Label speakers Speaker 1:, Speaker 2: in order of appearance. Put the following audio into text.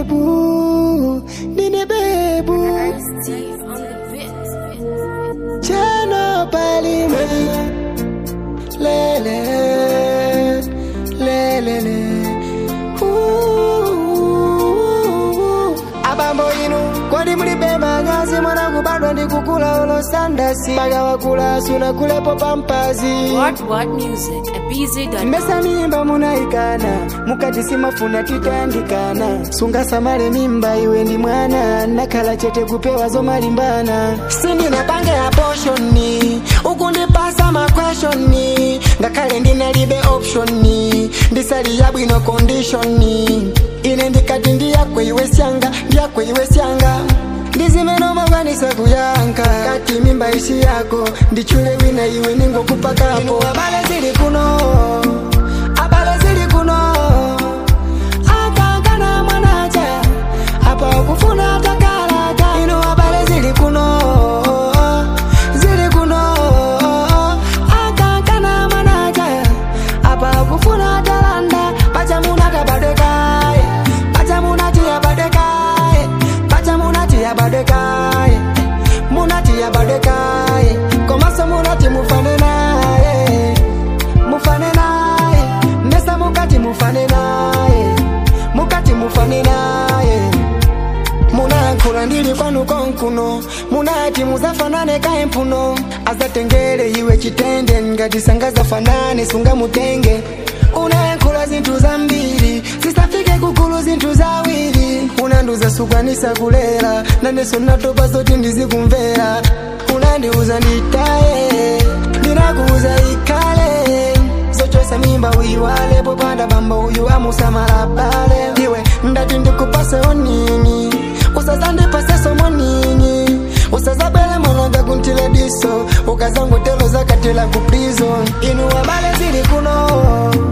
Speaker 1: bebu ndine bebu
Speaker 2: Steve on the bit.
Speaker 1: chano palime lele lelele abambo inu kodi mulibe manyazi mwana kubadwa ndi kukula olosandasi mpaka wakula sunakulepo pampazi
Speaker 2: What What Music at BZ.com.
Speaker 1: mbesa mimba munaikana mukati simafuna titandikana sungasamale mimba iwe ndi mwana nakhala chete kupewa zomalimbana sindinapange aposhoni ukundipasa makweshoni ngakhale ndinalibe opshoni ndisali yabwino kondishoni ine ndikati ndiyakwe iwe syanga ndiyakwe iwe syanga ndizimenomakwanisa kuyankha kati mimba isi yako ndichule wina iwe ningokupakapo abale zili kuno abale zili kuno akankana mwanacha apa ukufuna takalaka ino abale zili kuno zili kuno akankana mwanacha apa ukufuna talanda pachamuna tabadekaye pachamuna tiyabadekaye pachamuna tiyabadekaye munati yabadekaye komaso munati mufane naye mufane naye mbesa mukati mufane naye mukati mufane naye munayankhula ndili kwanu konkuno munati muzafanane kaye mphuno azatengere iwe chitende ngati sangazafanane sungamutenge unayankhula zinthu zambiri zisafike kukulu zinthu zawiri unandiuza sukwanisa kulera naneso natopa zoti ndizikumvera unandiuza nditaye ndinakuuza ikhale zochosa mimba uyiwale popanda bamba uyu amusamala bale iwe ndati ndikupase onini usazandipaseso monini usazabwele mwananga kuntile diso ukazangotelo zakatela ku prison inu wabale zili kuno